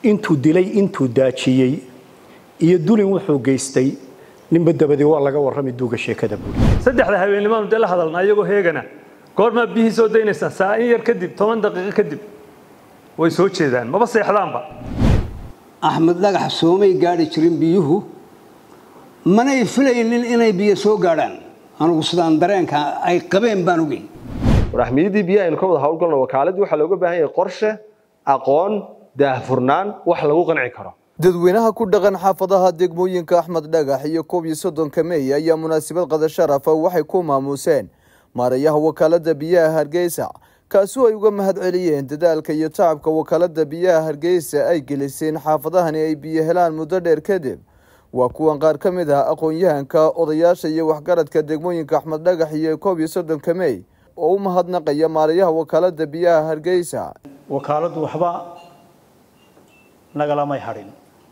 intuu dilay intuu daajiyey iyo dulin wuxuu geystay ninba dabadii waa laga warrami duuga sheekada buuri saddexda habeenimaanu dee la hadalna ayagoo heegana goormaa biyihii soo daynaysaa saa in yar kadib toban daqiiqo kadib way soo jeedaan maba seexdaanba axmed dhagax soomay gaadhi jirin biyuhu manay filaynin inay biyo soo gaadhaan anugu sidaan dareenka ay qabeen baan ogey waraxmiyadii biyaha aynu ka wada howlgalno wakaaladii waxaa looga baahan yahay qorshe aqoon daahfurnaan wax lagu qanci karo dadweynaha ku dhaqan xaafadaha degmooyinka axmed dhagax iyo koob iyo soddonka meey ayaa munaasabad qada sharafa waxay ku maamuuseen maarayaha wakaalada biyaha hargeysa kaasoo ay uga mahad celiyeen dadaalka iyo tacabka wakaalada biyaha hargeysa ay geliseen xaafadahani ay biyo helaan muddo dheer kadib waa kuwan qaar ka mid ah aqoon-yahanka odayaasha iyo waxgaradka degmooyinka axmed dhagax iyo koob iyo soddonka meey oo u mahadnaqaya maarayaha wakaalada biyaha hargeysa wakaaladdu waxba nagalamay hadhin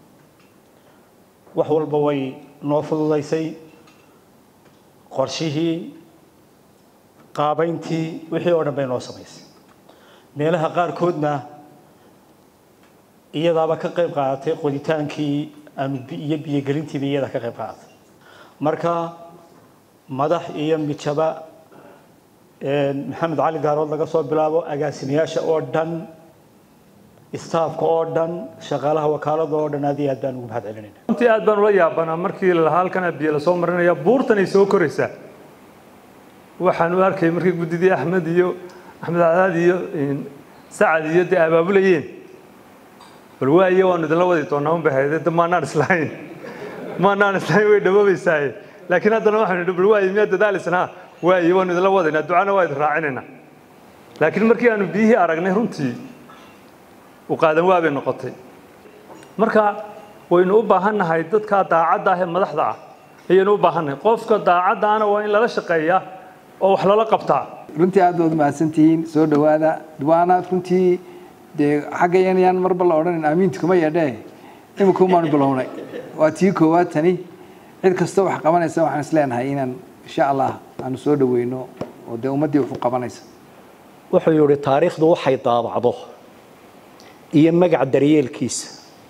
wax walba way noo fududaysay qorshihii qaabayntii wixii oo dhan bay noo samaysay meelaha qaarkoodna iyadaaba ka qayb qaadatay qoditaankii aanu iyo biyogelintiiba iyada ka qayb qaadatay marka madax iyo mijaba maxamed cali daarood laga soo bilaabo agaasimayaasha oo dhan istaafka oo dhan shaqaalaha wakaalada oo dhan aad iyo aad baan ugu mahad celinayna runtii aad baan ula yaabanaa markii lalahaa halkana biyo lasoo marinaya buurtan ay soo koraysaa waxaan u arkay markii guddidii axmed iyo axmed cadaad iyo sacad iyo dee abaabulayeen bal waaye waanu idinla wadi doonaa un bay hayde de maanaan islahayn maanaan islahayn way dhawoobaysaaye laakiin haddana waxaanu idhi bal waaye miyaa dadaalisnaa waaye waanu idinla wadaynaa ducana waa idin raacinaynaa laakiin markii aanu biyihii aragnay runtii u qaadan waa bay noqotay marka waynu u baahannahay dadka daacadda ah ee madaxda ah ayaynu u baahannahay qofka daacaddaana waa in lala shaqeeyaa oo wax lala qabtaa runtii aad baad mahadsantihiin soo dhowaada waana runtii dee xagga yanayaan marba la odhanan aamiinta kuma yeedhee imika umaanu bilownay waa tii koowaad tani cid kasta wax qabanaysa waxaan is leenahay inaan insha allah aanu soo dhaweyno oo dee ummaddii wax u qabanaysa wuxuu yidhi taariikhdu waxay daabacdo iyo magac daryeelkiisa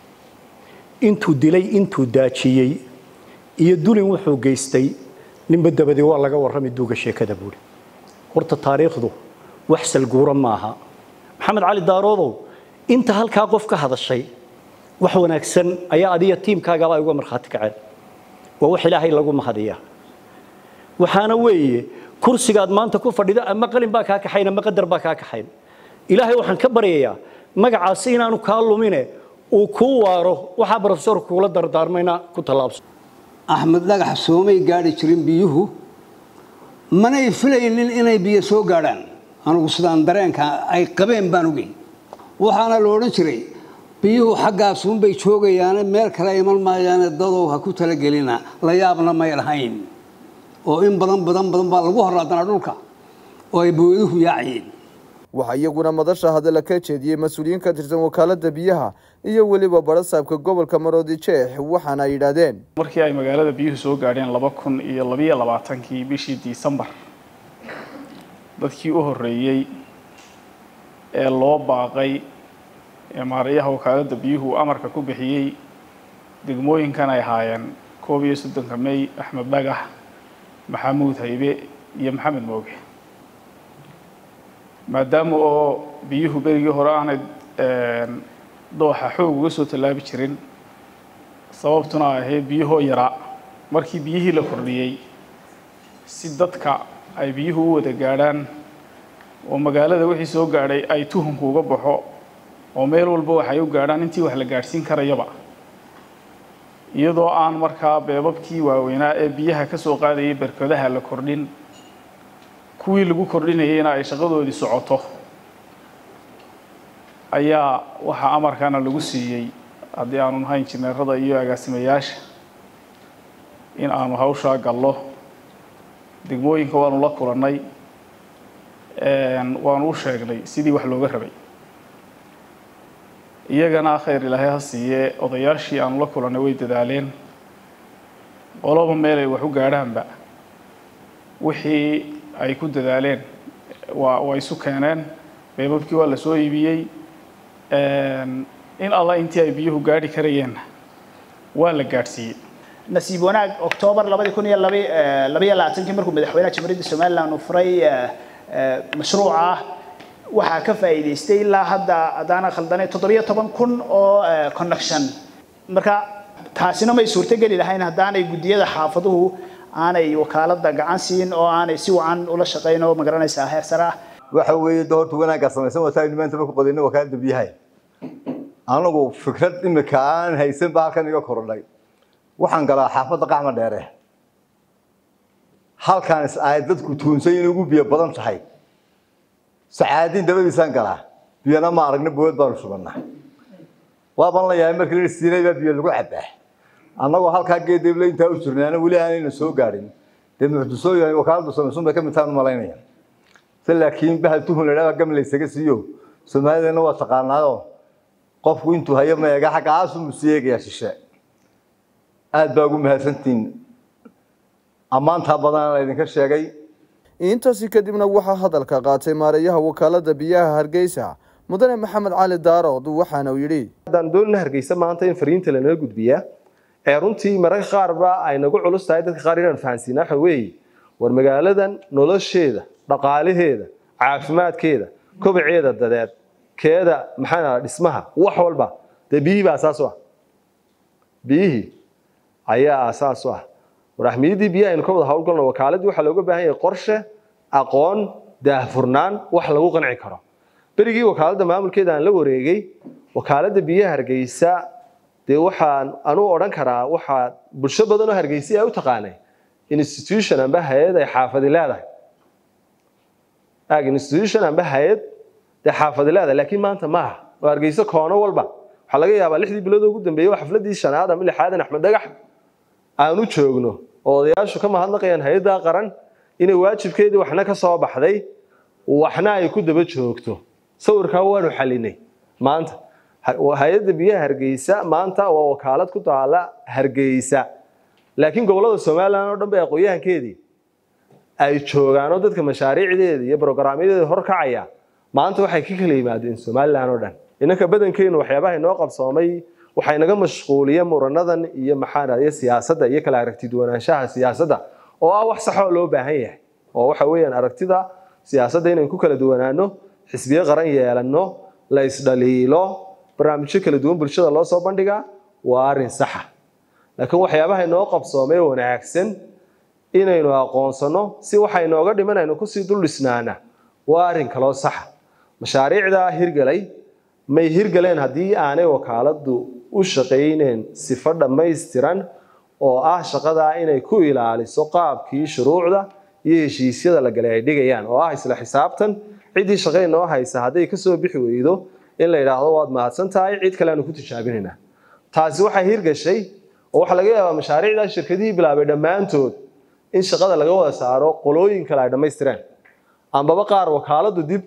intuu dilay intuu daajiyey iyo dulin wuxuu geystay ninba dabadii waa laga warrami duuga sheekada buuri horta taariikhdu wax salguura maaha maxamed cali daaroodow inta halkaa qof ka hadashay wax wanaagsan ayaa adiga tiimkaagaba ay uga markhaati kaceen waa wax ilaahay lagu mahadiyaa waxaana weeye kursigaad maanta ku fadhido ama qalin baa kaa kaxayn ama qadar baa kaa kaxayn ilaahay waxaan ka baryayaa magacaasi inaanu kaa lumine uu kuu waaro waxaa brofesorku kuula dardaarmayna ku tallaabso axmed dhagax soomay gaadhi jirin biyuhu manay filaynin inay biyo soo gaadhaan anugu sidaan dareenka ay qabeen baan ogey waxaana la odhan jiray biyuhu xaggaasunbay joogayaane meel kale iman maayaane dadow ha ku talagelina la yaabna may lahayn oo in badan badan badan baa lagu horaadanaa dhulka oo ay booyaduhu yaaciyeen waxaa iyaguna madasha hadalla ka jeediyey mas-uuliyiin ka tirsan wakaalada biyaha iyo weliba barasaabka gobolka maroodi jeex waxaana ay yidhaahdeen markii ay magaalada biyuhu soo gaadheen laba kun iyo labiyo labaatankii bishii disembar dadkii u horreeyey ee loo baaqay ee maarayaha wakaalada biyuhu amarka ku bixiyey degmooyinkan ay ahaayeen koob iyo soddonka mey axmed dhagax maxamuud haybe iyo maxamed mooge maadaama oo biyuhu berigii hore aanay dooxa xoog uga soo tallaabi jirin sababtuna ay ahayd biyuhoo yaraa markii biyihii la kordhiyey si dadka ay biyuhu u wada gaadhaan oo magaalada wixii soo gaadhay ay tuhunku uga baxo oo meel walba waxay u gaadhaan intii wax la gaadhsiin karayaba iyadoo aan markaa beebabkii waaweynaa ee biyaha ka soo qaadayay berkadaha la kordhin kuwii lagu kordhinayeyna ay shaqadoodii socoto ayaa waxaa amarkana lagu siiyey haddii aanu nahay injineerada iyo agaasimayaasha in aanu hawshaa gallo degmooyinka waanu la kulannay waanu u sheegnay sidii wax looga rabay iyagana khayr ilaahay ha siiyee odayaashii aanu la kulannay way dadaaleen qoloba meel ay wax u gaadhaanba wixii ay ku dadaaleen waa waa isu keeneen beebabkii waa la soo iibiyey in alla intii ay biyuhu gaadhi karayeenna waa la gaadhsiiyey nasiib wanaag oktoobar labadi kun iyo labaiyo labaatankii markuu madaxweynaha jamhuuriyadda somaliland uu furay mashruuca waxaa ka faa'iidaystay ilaa hadda haddaana khaldanay toddobiyo toban kun oo connection marka taasina may suurtogeli lahayn haddaanay guddiyada xaafaduhu aanay wakaaladda gacan siin oo aanay si wacan ula shaqayn oo magaranaysaa heer sare ah waxa weeye de horta wanaaggaa samaysan wataa maanta marku qadayna wakaalada biyahay anagu fikrad imika aan haysan ba halkan iga korodhay waxaan galaa xaafadda qaxma dheere halkaan is ahay dadku tuunsan inay ugu biyo badan tahay sacaadiin dabadiisaan galaa biyana ma aragna bood baanu shubannaa waabaan la yahay markii la siinay baa biyo lagu cabaa annagoo halkaa geedable intaa u jirnaana weli aanayna soo gaadhin dee mucdisooyin wakaaladu samaysun bay ka mid tahan u malaynaya se laakiin bahal tuhun la dhaha gam laysaga siiyo soomaalidana waa taqaanaayoo qofku intuu hayo ma eega xagga aasumuu sii eegayaa shishe aad baa ugu mahadsantihiin ammaantaa badan laydinka sheegay intaasi kadibna waxaa hadalka qaatay maareeyaha wakaalada biyaha hargeysa mudane maxamed cali daarood waxaana uu yidhi haddaan doonina hargeysa maanta in fariinta lanaga gudbiyaa ee runtii mararka qaarba ay nagu culus tahay dadka qaar inaan fahansiina waxa weeye war magaaladan nolosheeda dhaqaalaheeda caafimaadkeeda kobaceeda dadeed keeda maxaa dhismaha wax walba dee biyihii baa asaas u ah biyihii ayaa asaas u ah war ahmiyaddii biyaha aynu ka wada howlgalno wakaaladii waxaa looga baahan yahay qorshe aqoon daahfurnaan wax lagu qanci karo berigii wakaaladda maamulkeeda aan la wareegay wakaaladda biyaha hargeysa dee waxaan anuu odhan karaa waxaa bulsho badan oo hargeysa ay u taqaanay institution amba hay-ad ay xaafadi leedahay ag institution amba hay-ad dee xaafadi leedahay laakiin maanta maaha oo hargeysa koono walba waxaa laga yaabaa lixdii bilood ugu dambeeyey waa xafladii shanaad ama lixaadan axmed dhagax aanu joogno oo odayaashu ka mahadnaqayaan hay-addaa qaran inay waajibkeedii waxna ka soo baxday waxna ay ku daba joogto sawirkaa waanu xalinay maanta hay-adda biyaha hargeysa maanta waa wakaalad ku taala hargeysa laakiin gobolada somalilan oo dhan bay aqoon-yahankeedii ay joogaan oo dadka mashaariicdeeda iyo brograamyadeeda horkacaya maanta waxay ka kala yimaadeen somalilan oo dhan innanka badankeenu waxyaabaha inoo qabsoomay waxay naga mashquuliyeen muranadan iyo maxaanaya siyaasadda iyo kala aragti duwanaanshaha siyaasadda oo ah wax saxoo loo baahan yahay oo waxa weeyaan aragtida siyaasadda inaynu ku kala duwanaano xisbiyo qaran yeelanno la isdhaliilo barnaamijyo kala duwan bulshada loo soo bandhigaa waa arrin saxa laakiin waxyaabaha inoo qabsoomay wanaagsan inaynu aqoonsano si waxa inooga dhiman aynu kusii dul dhisnaana waa arrin kaloo saxa mashaariicdaa hirgalay may hirgaleen haddii aanay wakaaladdu u shaqayneen sifo dhammaystiran oo ah shaqadaa inay ku ilaaliso qaabkii shuruucda iyo heshiisyada la galay ay dhigayaan oo ah isla xisaabtan ciddii shaqay noo haysa hadday kasoo bixi weydo in la yidhaahdo waad mahadsan tahay cid kale aanu ku tijaabinaynaa taasi waxay hirgashay oo waxaa laga yaabaa mashaariicdaa shirkadihii bilaabay dhammaantood in shaqada laga wada saaro qolooyin kale ay dhammaystireen ambaba qaar wakaaladdu dib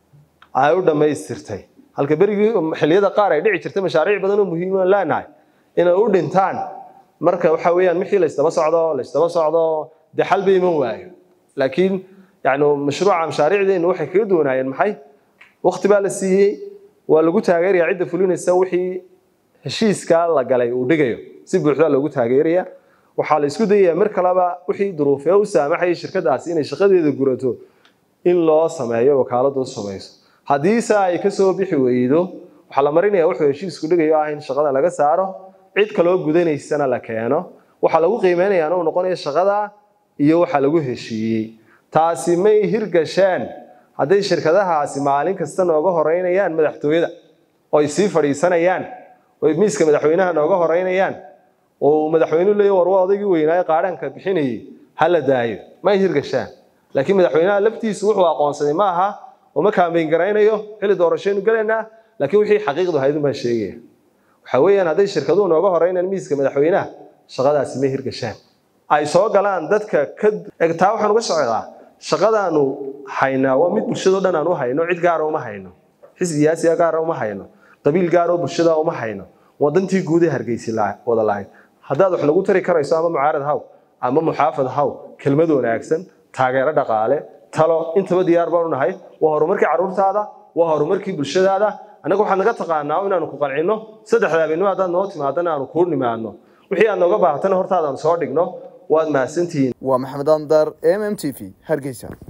ay u dhammaystirtay halka berigii xilliyada qaar ay dhici jirtay mashaariic badan oo muhiim aan leenahay inay u dhintaan marka waxa weeyaan wixii la isdaba socdo la isdaba socdo dee xal ba iman waayo laakiin yani mashruuca mashaariicdeenu waxay kaga duwanaayeen maxay waqti baa la siiyey waa lagu taageeraya cidda fulinaysa wixii heshiiska la galay uu dhigayo si buuxda loogu taageeraya waxaa la isku dayayaa mar kaleba wixii duruufee u saamaxayay shirkadaasi inay shaqadeeda gurato in loo sameeyo wakaaladu u samayso haddiise ay kasoo bixi weydo waxaa la marinaya wuxuu heshiisku dhigayo ah in shaqada laga saaro cid kaloo gudanaysana la keeno waxaa lagu qiimeynayaa uu noqonayo shaqada iyo waxa lagu heshiiyey taasi may hirgasheen hadday shirkadahaasi maalin kasta nooga horeynayaan madaxtooyada oy sii fadhiisanayaan oy miiska madaxweynaha nooga horeynayaan oo madaxweynuhu leeyahy war waa odaygii weynaaye qaadhaanka bixinayay ha la daayo may hirgashaan laakiin madaxweynaha laftiisu wuxuu aqoonsaday ma aha uma kaambeyn garaynayo xilli doorashaynu galaynaa laakiin wixii xaqiiqdu ahayd baan sheegaya waxa weeyaan hadday shirkaduhu nooga horeynayaan miiska madaxweynaha shaqadaasi may hirgashaan ay soo galaan dadka ka taa waxaan uga socdaa shaqadaanu haynaa waa mid bulshadao dhan aan u hayno cid gaara uma hayno xisbi siyaasiga gaara uma hayno qabiil gaaroo bulshada uma hayno wadantii guud ee hargeysi wada lahayd haddaad wax nagu tari karayso ama mucaarad haw ama muxaafad haw kelmad wanaagsan taageero dhaqaale talo intaba diyaar baanu nahay waa horumarkii carruurtaada waa horumarkii bulshadaada annaga waxaad naga taqaanaa inaanu ku qancino saddexda habeenimo haddaad noo timaadana aanu kuu nimaadno wixii aad nooga baahatana hortaadaan soo dhigno waad mahadsantihiin waa maxamed andar m m t v hargeysa